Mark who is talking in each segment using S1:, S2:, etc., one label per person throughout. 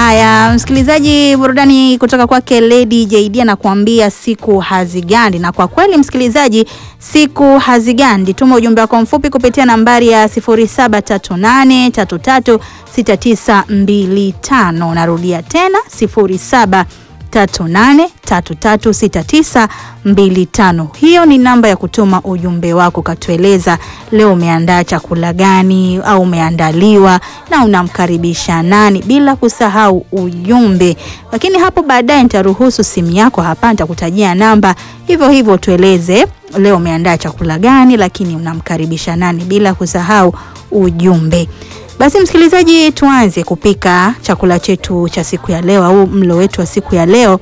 S1: Haya, msikilizaji, burudani kutoka kwake Lady JD anakuambia siku hazigandi. Na kwa kweli msikilizaji, siku hazigandi. Tuma ujumbe wako mfupi kupitia nambari ya 0738336925. Narudia tena 0738336925. Hiyo ni namba ya kutuma ujumbe wako, ukatueleza leo umeandaa chakula gani au umeandaliwa na unamkaribisha nani, bila kusahau ujumbe. Lakini hapo baadaye nitaruhusu simu yako hapa, nitakutajia namba hivyo hivyo, tueleze leo umeandaa chakula gani, lakini unamkaribisha nani, bila kusahau ujumbe. Basi msikilizaji, tuanze kupika chakula chetu cha siku ya leo au mlo wetu wa siku ya leo.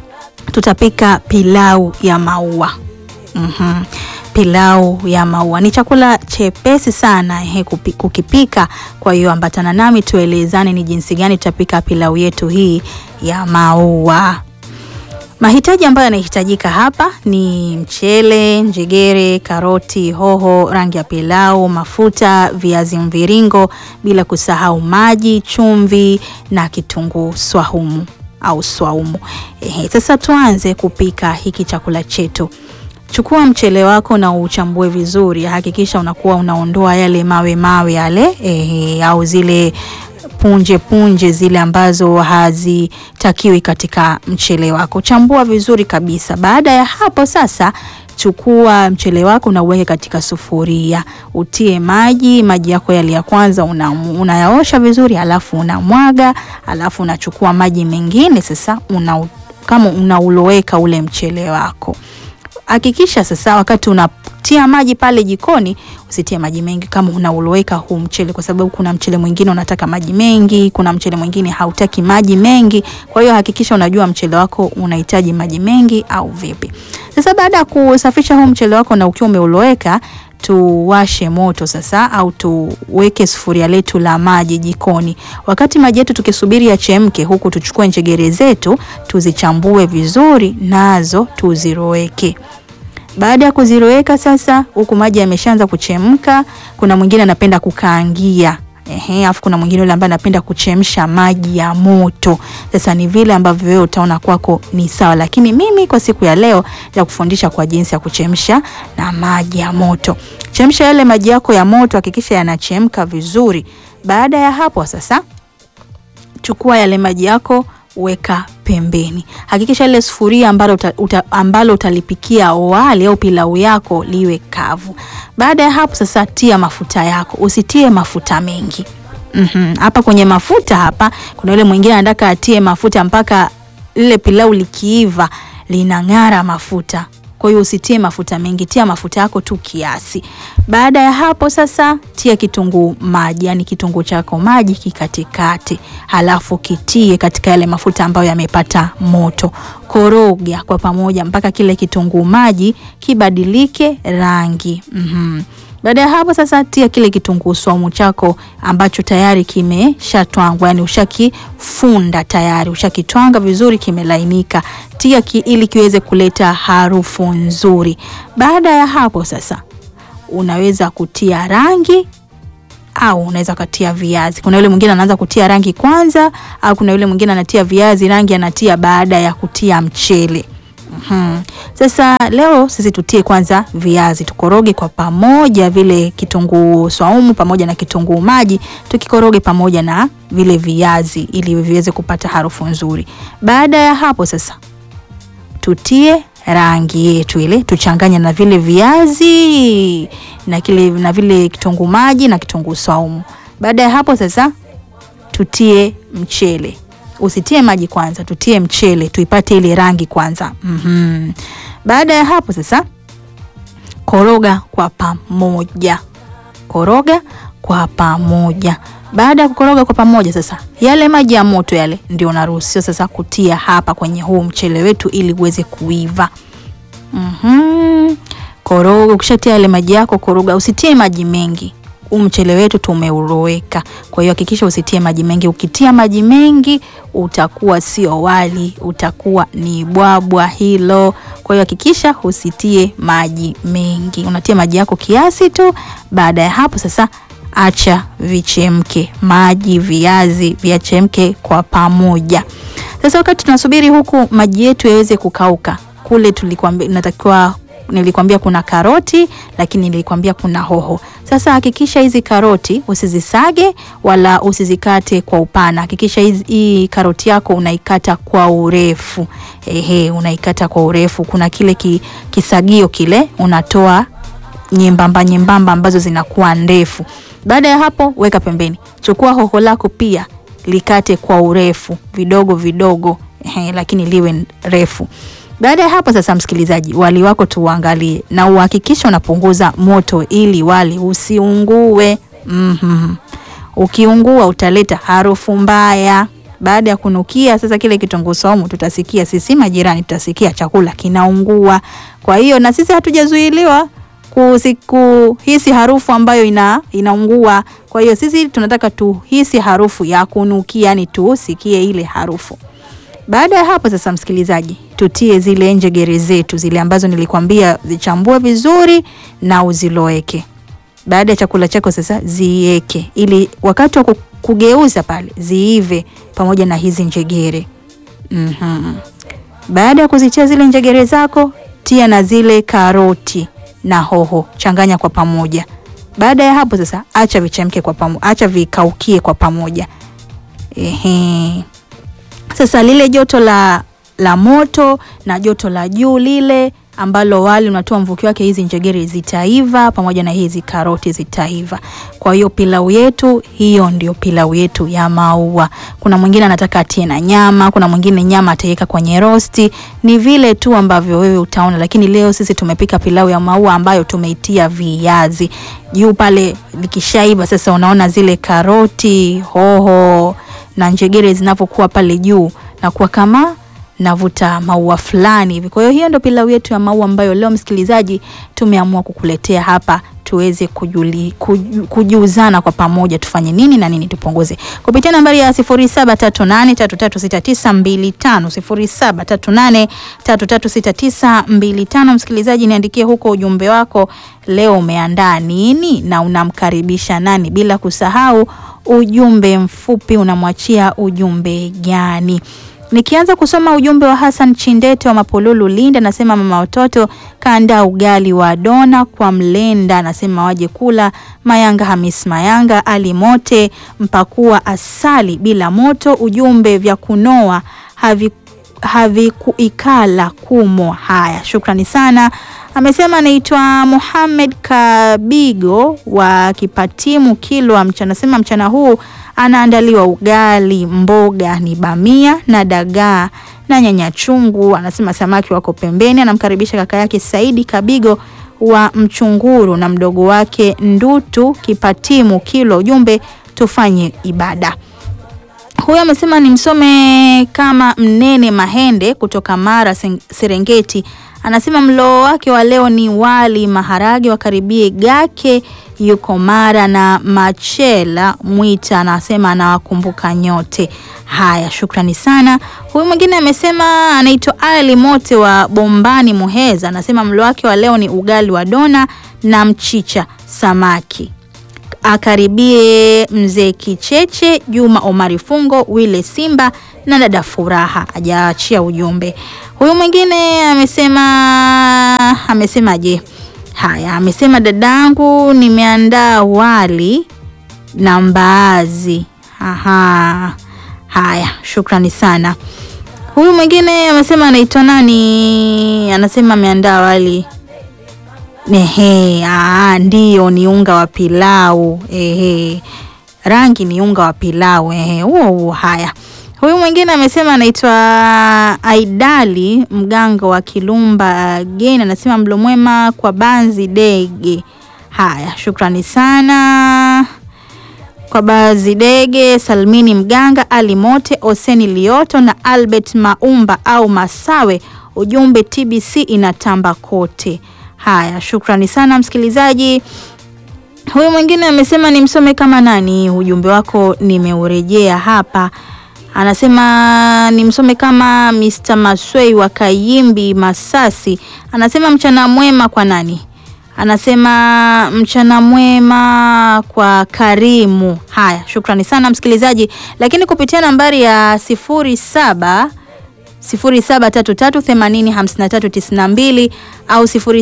S1: Tutapika pilau ya maua. Mhm. Pilau ya maua ni chakula chepesi sana he, kupi, kukipika. Kwa hiyo ambatana nami tuelezane ni jinsi gani tutapika pilau yetu hii ya maua. Mahitaji ambayo yanahitajika hapa ni mchele, njegere, karoti, hoho, rangi ya pilau, mafuta, viazi mviringo, bila kusahau maji, chumvi na kitunguu swahumu au swaumu. Ehe, sasa tuanze kupika hiki chakula chetu. Chukua mchele wako na uchambue vizuri, hakikisha unakuwa unaondoa yale mawe mawe yale, ehe, au zile punje punje zile ambazo hazitakiwi katika mchele wako. Chambua vizuri kabisa. Baada ya hapo sasa chukua mchele wako na uweke katika sufuria, utie maji. Maji yako yale ya kwanza unayaosha una vizuri, alafu unamwaga, alafu unachukua maji mengine sasa una, kama unauloweka ule mchele wako. Hakikisha sasa wakati unatia maji pale jikoni usitie maji mengi kama unauloweka huu mchele, kwa sababu kuna mchele mwingine unataka maji mengi, kuna mchele mwingine hautaki maji mengi. Kwa hiyo hakikisha unajua mchele wako unahitaji maji mengi au vipi. Sasa baada ya kusafisha huu mchele wako na ukiwa umeuloweka, tuwashe moto sasa, au tuweke sufuria letu la maji jikoni. Wakati maji yetu tukisubiri yachemke, huku tuchukue njegere zetu tuzichambue vizuri, nazo tuziroweke. Baada ya kuziroweka sasa, huku maji yameshaanza kuchemka, kuna mwingine anapenda kukaangia ehe, afu kuna mwingine yule ambaye anapenda kuchemsha maji ya moto. Sasa ni vile ambavyo wewe utaona kwako ni sawa, lakini mimi kwa siku ya leo ya kufundisha kwa jinsi ya kuchemsha na maji ya moto. Chemsha yale maji yako ya moto, hakikisha yanachemka vizuri. Baada ya hapo sasa, chukua yale maji yako weka pembeni. Hakikisha ile sufuria ambalo, uta, uta, ambalo utalipikia wali au pilau yako liwe kavu. Baada ya hapo sasa, tia mafuta yako, usitie mafuta mengi. Mm-hmm. Hapa kwenye mafuta hapa kuna yule mwingine anataka atie mafuta mpaka lile pilau likiiva linang'ara mafuta. Kwa hiyo usitie mafuta mengi, tia mafuta yako tu kiasi. Baada ya hapo sasa, tia kitunguu maji, yani kitunguu chako maji kikatikati, halafu kitie katika yale mafuta ambayo yamepata moto. Koroga kwa pamoja mpaka kile kitunguu maji kibadilike rangi. mm-hmm. Baada ya hapo sasa, tia kile kitunguu swaumu chako ambacho tayari kimeshatwangwa, yani ushakifunda tayari, ushakitwanga vizuri, kimelainika. Tia ki, ili kiweze kuleta harufu nzuri. Baada ya hapo sasa, unaweza kutia rangi au unaweza kutia viazi. Kuna yule mwingine anaanza kutia rangi kwanza, au kuna yule mwingine anatia viazi, rangi anatia baada ya kutia mchele. Hmm. Sasa leo sisi tutie kwanza viazi, tukoroge kwa pamoja vile kitunguu swaumu pamoja na kitunguu maji, tukikoroge pamoja na vile viazi ili viweze kupata harufu nzuri. Baada ya hapo sasa tutie rangi yetu ile, tuchanganye na vile viazi na kile na vile kitunguu maji na kitunguu swaumu. Baada ya hapo sasa tutie mchele usitie maji kwanza, tutie mchele tuipate ile rangi kwanza. mm-hmm. Baada ya hapo sasa, koroga kwa pamoja, koroga kwa pamoja. Baada ya kukoroga kwa pamoja, sasa yale maji ya moto yale ndio unaruhusiwa sasa kutia hapa kwenye huu mchele wetu ili uweze kuiva. mm-hmm. Koroga, ukishatia yale maji yako, koroga, usitie maji mengi huu mchele wetu tumeuroweka, kwa hiyo hakikisha usitie maji mengi. Ukitia maji mengi utakuwa sio wali, utakuwa ni bwabwa hilo. Kwa hiyo hakikisha usitie maji mengi, unatia maji yako kiasi tu. Baada ya hapo sasa acha vichemke, maji, viazi viachemke kwa pamoja. Sasa wakati tunasubiri huku maji yetu yaweze kukauka, kule tulikwambia natakiwa nilikwambia kuna karoti lakini nilikwambia kuna hoho. Sasa hakikisha hizi karoti usizisage wala usizikate kwa upana. Hakikisha hizi, hii karoti yako unaikata kwa urefu. Ehe, unaikata kwa urefu. Kuna kile ki, kisagio kile unatoa nyembamba nyembamba ambazo zinakuwa ndefu. Baada ya hapo weka pembeni. Chukua hoho lako pia likate kwa urefu vidogo vidogo, ehe, lakini liwe refu. Baada ya hapo sasa, msikilizaji, wali wako tuuangalie na uhakikishe unapunguza moto ili wali usiungue. mm-hmm. Ukiungua utaleta harufu mbaya. Baada ya kunukia sasa kile kitunguu saumu, tutasikia sisi majirani, tutasikia chakula kinaungua. Kwa hiyo na sisi hatujazuiliwa kuhisi harufu ambayo ina, inaungua. Kwa hiyo sisi tunataka tuhisi harufu ya kunukia, yani tusikie ile harufu. Baada ya hapo sasa, msikilizaji, tutie zile njegere zetu zile ambazo nilikwambia zichambue vizuri na uziloweke. Baada ya chakula chako sasa ziweke, ili wakati wa kugeuza pale ziive pamoja na hizi njegere. mm-hmm. Baada ya kuzitia zile njegere zako, tia na zile karoti na hoho, changanya kwa pamoja. Baada ya hapo sasa, acha vichemke kwa pamoja, acha vikaukie kwa pamoja. Ehe. Sasa lile joto la, la moto na joto la juu lile ambalo wali unatoa mvuke wake, hizi njegere zitaiva pamoja na hizi karoti zitaiva. Kwa hiyo pilau yetu hiyo ndio pilau yetu ya maua. Kuna mwingine anataka atie na nyama, kuna mwingine nyama ataweka kwenye rosti, ni vile tu ambavyo wewe utaona, lakini leo sisi tumepika pilau ya maua ambayo tumeitia viazi juu pale. Likishaiva sasa, unaona zile karoti, hoho na njegere zinavyokuwa pale juu na kuwa kama navuta maua fulani hivi. Kwa hiyo hiyo ndio pilau yetu ya maua ambayo leo msikilizaji, tumeamua kukuletea hapa tuweze kujuli, kuju, kujuzana kwa pamoja tufanye nini na nini tupunguze kupitia nambari ya 0738336925 0738336925. Msikilizaji, niandikie huko ujumbe wako, leo umeandaa nini na unamkaribisha nani, bila kusahau ujumbe mfupi unamwachia ujumbe gani? Nikianza kusoma ujumbe wa Hassan Chindete wa Mapolulu Linda, anasema mama watoto kaandaa ugali wa dona kwa mlenda, anasema waje kula. Mayanga Hamis Mayanga Ali Mote mpakua asali bila moto, ujumbe vya kunoa havi havikuikala kumo. Haya, shukrani sana. Amesema anaitwa Muhamed Kabigo wa Kipatimu Kilwa mchana, anasema mchana huu anaandaliwa ugali, mboga ni bamia na dagaa na nyanya chungu. Anasema samaki wako pembeni. Anamkaribisha kaka yake Saidi Kabigo wa Mchunguru na mdogo wake Ndutu Kipatimu Kilwa, ujumbe tufanye ibada. Huyo amesema ni msome kama Mnene Mahende kutoka Mara Serengeti. Anasema mlo wake wa leo ni wali maharage, wakaribie Gake yuko Mara na Machela Mwita, anasema anawakumbuka nyote. Haya, shukrani sana. Huyu mwingine amesema anaitwa Ali Mote wa Bombani Muheza, anasema mlo wake wa leo ni ugali wa dona na mchicha samaki akaribie mzee Kicheche, Juma Omari Fungo, Wile Simba na dada Furaha. Hajaachia ujumbe. Huyu mwingine amesema amesemaje? Haya, amesema dadangu, nimeandaa wali na mbaazi. Aha, haya, shukrani sana. Huyu mwingine amesema anaitwa nani? Anasema ameandaa wali Ehe, aa, ndio ni unga wa pilau. Ehe, rangi ni unga wa pilau. Ehe, huo huo. Haya, huyu mwingine amesema anaitwa Aidali mganga wa Kilumba Geni, anasema mlo mwema kwa Banzi Dege. Haya, shukrani sana kwa Bazi Dege, Salmini Mganga, Ali Mote, Oseni Lioto na Albert Maumba au Masawe. Ujumbe TBC inatamba kote. Haya, shukrani sana msikilizaji. Huyu mwingine amesema ni msome kama nani, ujumbe wako nimeurejea hapa. Anasema ni msome kama Mr. Maswei wa Kayimbi Masasi, anasema mchana mwema kwa nani? anasema mchana mwema kwa Karimu. Haya, shukrani sana msikilizaji, lakini kupitia nambari ya sifuri saba 0733805392 au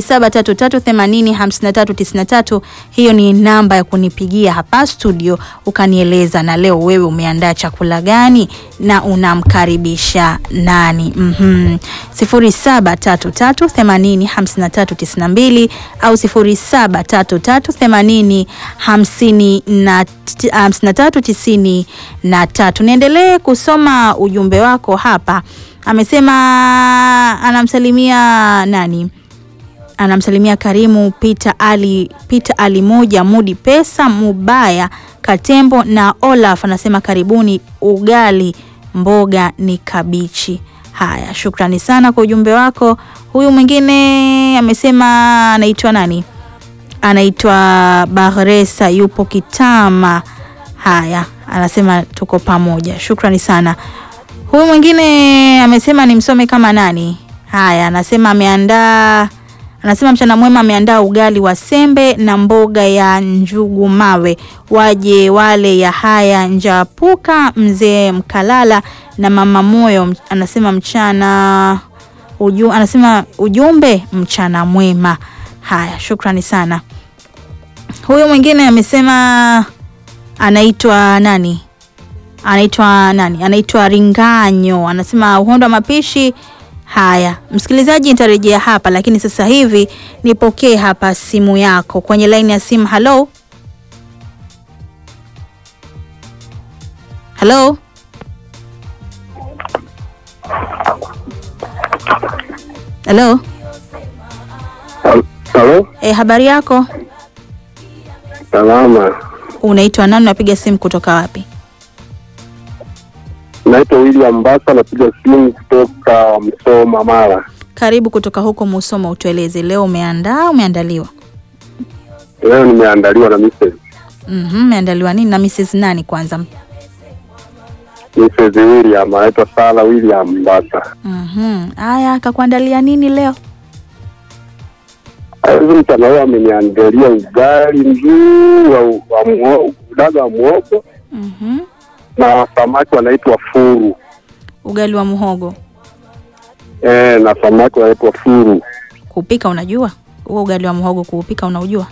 S1: 0733805393. Hiyo ni namba ya kunipigia hapa studio ukanieleza na leo wewe umeandaa chakula gani na unamkaribisha nani? mm-hmm. 0733805392 au 0733805393. Niendelee kusoma ujumbe wako hapa. Amesema anamsalimia nani? Anamsalimia Karimu Peter Ali, Peter Ali moja Mudi Pesa Mubaya Katembo na Olaf. Anasema karibuni, ugali mboga ni kabichi. Haya, shukrani sana kwa ujumbe wako. Huyu mwingine amesema anaitwa nani? Anaitwa Bahresa, yupo Kitama. Haya, anasema tuko pamoja, shukrani sana. Huyu mwingine amesema nimsome kama nani? Haya, anasema ameandaa anasema mchana mwema, ameandaa ugali wa sembe na mboga ya njugu mawe, waje wale ya haya njapuka, mzee Mkalala na mama Moyo. Anasema mchana uju, anasema ujumbe mchana mwema. Haya, shukrani sana. Huyu mwingine amesema anaitwa nani? anaitwa nani? Anaitwa Ringanyo, anasema uhondo wa mapishi. Haya, msikilizaji, nitarejea hapa, lakini sasa hivi nipokee hapa simu yako kwenye laini ya simu. Halo, halo, halo.
S2: Halo,
S1: E, habari yako?
S2: salama.
S1: Unaitwa nani? Unapiga simu kutoka wapi?
S2: Naitwa William Mbasa, napiga simu kutoka Msoma, Mara.
S1: Karibu kutoka huko Musoma, utueleze leo umeandaa, umeandaliwa?
S2: Leo nimeandaliwa na Mrs.
S1: Mhm, umeandaliwa nini na Mrs. nani kwanza?
S2: Mrs. William, anaitwa Sara William Mbasa.
S1: Mhm. Haya, akakuandalia nini leo?
S2: Hivi mchana leo ameniandalia ugali mzuri wa, wa muo- udaga wa muogo
S1: Mhm.
S2: na samaki wanaitwa furu
S1: Ugali wa muhogo.
S2: eh, na samaki wanaitwa furu.
S1: Kuupika unajua? Huo ugali wa muhogo kuupika unaujua?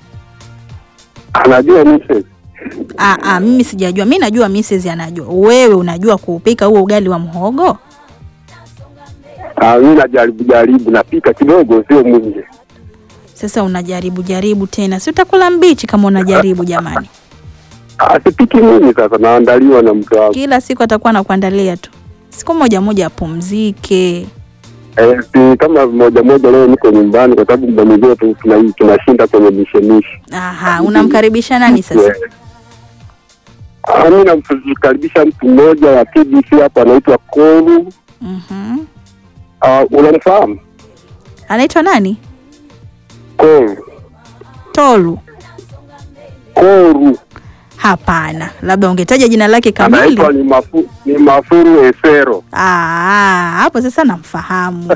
S2: Anajua Mrs.
S1: Ah, ah, mimi sijajua. Mimi najua Mrs. anajua. Wewe unajua kuupika huo ugali wa muhogo?
S2: Ah, mimi najaribu jaribu, napika kidogo, sio mwingi.
S1: Sasa unajaribu jaribu tena. Si utakula mbichi kama unajaribu jamani.
S2: Ah, sipiki mimi sasa, naandaliwa na mtu wangu.
S1: Kila siku atakuwa anakuandalia tu. Siku moja moja apumzike.
S2: Eh, si kama moja moja leo niko nyumbani kwa sababu muda mwingine tu- tuna- tunashinda kwenye mishemishe.
S1: Aha, unamkaribisha nani sasa?
S2: Ah, mimi namkaribisha mtu mmoja wa TBC hapa anaitwa Koru.
S1: Mhm.
S2: Ah, unamfahamu
S1: Anaitwa nani?
S2: Koru?
S1: Tolu.
S2: Koru
S1: Hapana, labda ungetaja jina lake kamili.
S2: anaitwa ni, mafu, ni Mafuru Esero.
S1: Ah, hapo sasa namfahamu.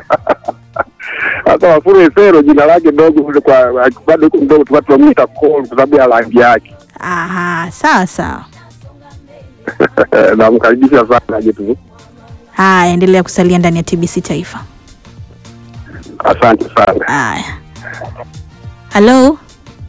S2: Sasa Mafuru Esero jina lake dogo kule kwa bado yuko mdogo, tulikuwa tunamuita Koru kwa sababu ya rangi yake.
S1: Aha, sawa sawa.
S2: Namkaribisha sana aje tu.
S1: Haya, endelea kusalia ndani ya TBC Taifa.
S2: Asante sana.
S1: Haya, halo,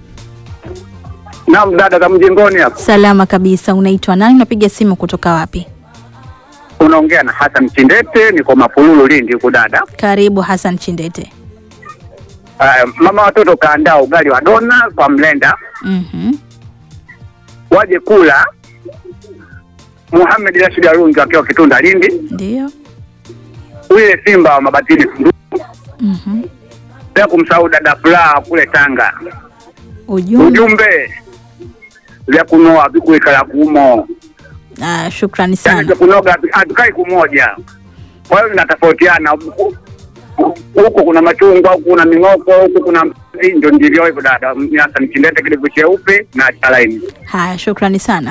S2: Naam, dada za mjengoni hapa.
S1: salama kabisa. Unaitwa nani? Unapiga simu kutoka wapi?
S2: Unaongea na Hassan Chindete, niko Mapululu Lindi huku dada.
S1: Karibu Hassan Chindete.
S2: Uh, mama watoto kaandaa ugali wa dona kwa mlenda,
S1: Mhm.
S2: waje kula. Muhamed Rashid Arungi akiwa Kitunda Lindi,
S1: Ndio.
S2: ule Simba wa Mabatini Kundu,
S1: Mhm.
S2: bila kumsahau dada Furaha kule Tanga.
S1: Ujumbe.
S2: Ujumbe vya kunoa vikuikala kumo,
S1: Ah, shukrani
S2: yani
S1: sana.
S2: vya kunoga hatu- hatukai kumoja, kwa hiyo vinatofautiana. Huku kuna machungwa, huku kuna ming'oko, huku kuna mzi, ndio ndivyo hivyo dada. Sasa nichindete kidevu cheupe na chalaini.
S1: Haya, shukrani sana.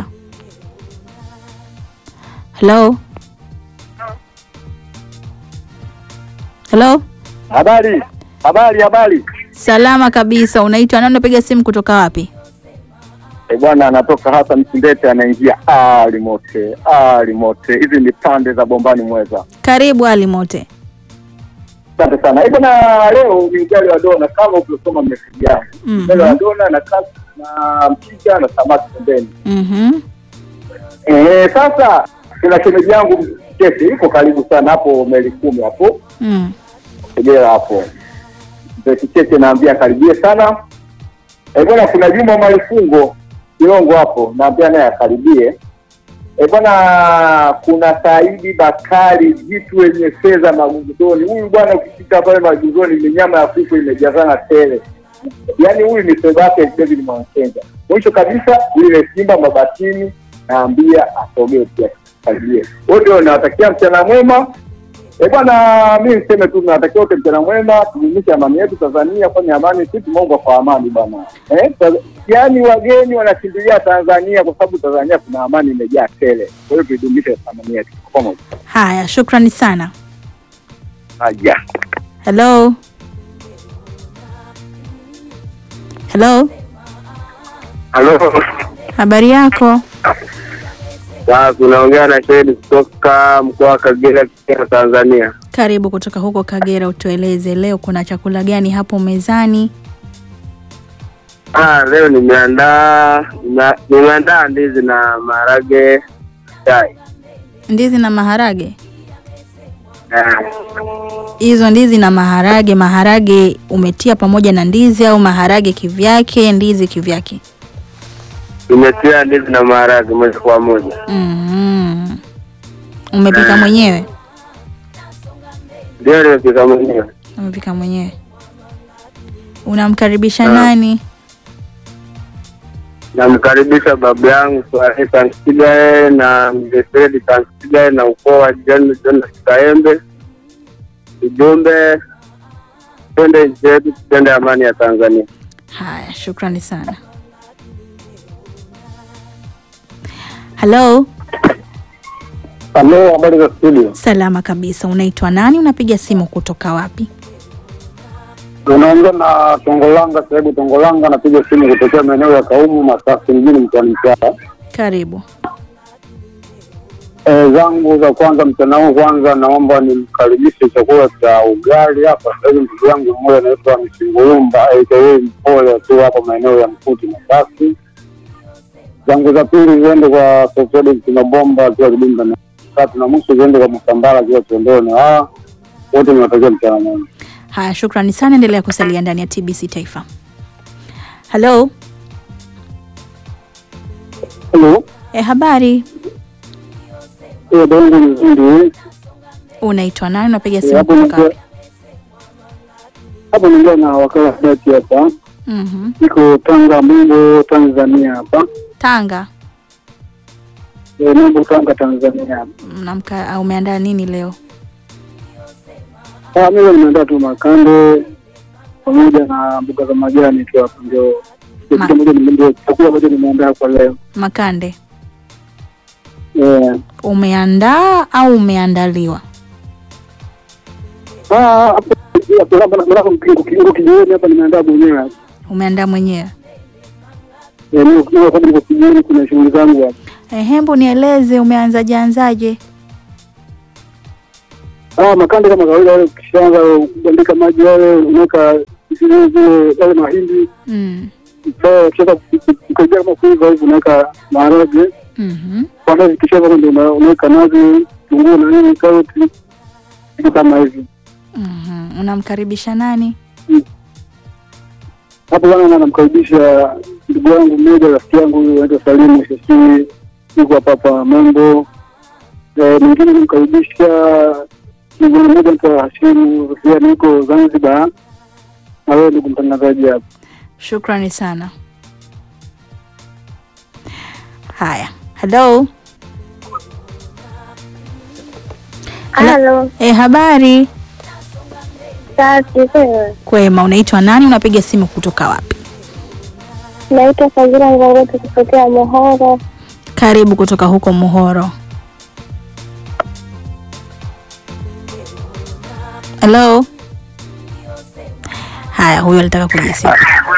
S1: Hello. Hello.
S2: Habari, habari, habari.
S1: Salama kabisa. Unaitwa nani? Unapiga simu kutoka wapi?
S3: E bwana, anatoka hasa Msindete anaingia alimote alimote. Hizi ni pande za Bombani Mweza.
S1: Karibu Ali Mote.
S3: Asante sana. E bwana, leo ni ugali wa dona kama ulivyosoma meseji yangu.
S1: Mhm.
S3: Ugali wa dona na kasi na mchicha na samaki pembeni.
S1: Mhm.
S3: Eh, sasa kuna shemeji yangu Kesi yuko karibu sana hapo meli kumi hapo
S1: Mm.
S3: Kagera hapo. Mzee Kicheche naambia karibie sana. Eh bwana, kuna Juma Malifungo Kilongo hapo naambia naye akaribie. Eh bwana, kuna Saidi Bakari jitu wenye fedha maguguzoni. Huyu bwana ukifika pale maguguzoni ni nyama ya kuku imejazana tele. Yaani huyu ni fedha yake David Mwansenga. Mwisho kabisa yule Simba Mabatini naambia asogee pia karibie. Wote nawatakia mchana mwema. Eh bwana, mi niseme tu tunatakiwa wote mchana mwema, tudumishe amani yetu Tanzania, kwani amani sisi tumeomba kwa amani bwana. Eh, ta- yaani wageni wanakimbilia Tanzania kwa sababu Tanzania kuna amani imejaa tele. Kwa hiyo tuidumishe amani yetu kwa pamoja.
S1: Haya, shukrani sana.
S3: Haya.
S1: Hello. Hello.
S2: Halo,
S1: Habari yako?
S2: sasa unaongea na Shedi kutoka mkoa wa Kagera, Kagera, Tanzania.
S1: Karibu kutoka huko Kagera, utueleze leo kuna chakula gani hapo mezani?
S2: Ah, leo nimeandaa nime- nimeandaa ndizi na maharage chai.
S1: Ndizi na maharage.
S2: Ah,
S1: Hizo ndizi na maharage, maharage umetia pamoja na ndizi au maharage kivyake, ndizi kivyake?
S2: nimetia ndizi na maharage moja kwa moja.
S1: mm Umepika mwenyewe?
S2: Ndio nimepika mwenyewe.
S1: Umepika mwenyewe. Unamkaribisha
S2: Ah.
S1: nani?
S2: Namkaribisha babu yangu Swahili Tansigae na mzee Fredi Tansigae na ukoo wa John Jonas Kaembe. Ujumbe, twende nchi yetu, tupende amani ya Tanzania.
S1: Haya, shukrani sana. Halo,
S3: Halo, habari za studio.
S1: salama kabisa. Unaitwa nani? Unapiga simu kutoka wapi?
S3: Unaongea na Tongolanga, sahibu Tongolanga, napiga simu kutokea maeneo ya Kaumu, Masasi mjini mkoani Mtwara.
S1: Karibu.
S3: E, zangu za kwanza mchana huu, kwanza naomba nimkaribishe chakula cha ugali hapa. Sasa hivi ndugu yangu mmoja anaitwa Msingurumba aka Mpole akiwa hapa maeneo ya Mkuti Masasi. Zangu za pili ziende kwa Sofodi Kinobomba akiwa Kidunda na tatu na mwisho ziende kwa Msambala akiwa Tondoni. Hawa wote niwatakia mchana mwema.
S1: Haya, shukrani sana. Endelea kusalia ndani ya TBC Taifa. Halo,
S3: Halo,
S1: e, habari.
S3: hiyo dongo nzuri
S1: Unaitwa nani? Unapiga
S3: Eh,
S1: simu
S3: hapo
S1: kutoka
S3: naongea-
S1: wapi?
S3: hapo naongea na wakala dati hapa,
S1: Mhm.
S3: niko Tanga Mungu Tanzania hapa.
S1: Tanga.
S3: E, Mungu Tanga Tanzania.
S1: Mnamka, au umeandaa nini leo?
S3: Ah, mimi nimeandaa tu makande pamoja na mboga za majani tu hapo, ndio ndio
S1: Ma-
S3: kitu moja nime- ndio chakula moja nimeandaa kwa leo.
S1: Makande.
S3: Eh,
S1: Umeandaa au umeandaliwa?
S3: ah, hapo hapo hapa na hapo kingo kingo kijioni hapa nimeandaa mwenyewe hapa.
S1: Umeandaa mwenyewe?
S3: Eh, niko niko kwa niko kijioni kuna shughuli zangu hapa.
S1: Eh, hebu nieleze umeanzaje anzaje?
S3: Ah, makande kama kawaida wale ukishaanza kuandika maji wale unaweka zile zile yale mahindi
S1: Mm.
S3: Sasa ukisha kukaribia kama kuiva hivi unaweka maharage
S1: Mhm.
S3: baadaye zikisha kama ndio una- unaweka nazi, kitunguu na nini, karoti, vitu kama hivi.
S1: Mhm. Unamkaribisha nani?
S3: Hapo bwana, na namkaribisha ndugu yangu mmoja, rafiki yangu huyu anaitwa Salimu Shesii, yuko hapa hapa Mambo. Eh, Mwingine namkaribisha ndugu mmoja anaitwa Hashimu Rufiani, yuko Zanzibar. Na wewe ndugu mtangazaji hapa.
S1: Shukrani sana. Haya, halo.
S4: Halo,
S1: E, habari
S4: safi wewe.
S1: kwema. Unaitwa nani? Unapiga simu kutoka wapi?
S4: Naitwa Fadhila Ngongoti kutokea Mohoro.
S1: Karibu kutoka huko Muhoro. Halo. Haya, huyo alitaka kujisifu.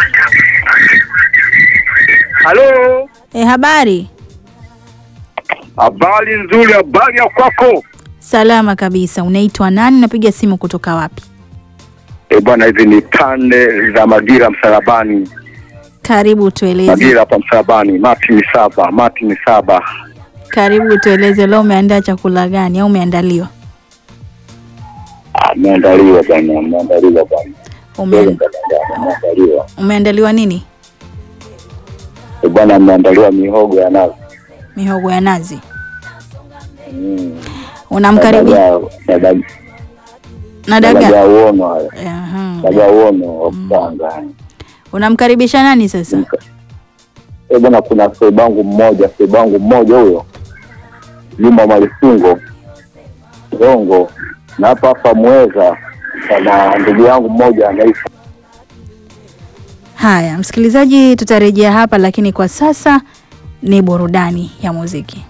S2: Halo,
S1: E, habari
S2: habari nzuri, habari ya kwako?
S1: salama kabisa. Unaitwa nani? Napiga simu kutoka wapi?
S2: E bwana, hizi ni pande za Magira Msalabani,
S1: Karibu tueleze,
S2: Magira hapa Msalabani, Martin Saba, Martin Saba.
S1: karibu tueleze, leo umeandaa chakula gani au umeandaliwa?
S2: Ameandaliwa bwana, ameandaliwa bwana,
S1: Ume,
S2: ameandaliwa
S1: umeandaliwa nini?
S2: e bwana, ameandaliwa mihogo ya nazi
S1: Mihogo ya nazi.
S2: Mm.
S1: Unamkaribisha
S2: Dagaa- dagaa-
S1: na
S2: dagaa
S1: dagaa.
S2: uono hayo,
S1: Aha,
S2: dagaa uono wa kutanga.
S1: Unamkaribisha nani sasa?
S2: Eh bwana, kuna sebangu mmoja sebangu mmoja huyo Juma Malifungo Zongo, na hapa hapa Mweza na ndugu yangu mmoja anaitwa
S1: Haya, msikilizaji, tutarejea hapa, lakini kwa sasa ni burudani ya muziki.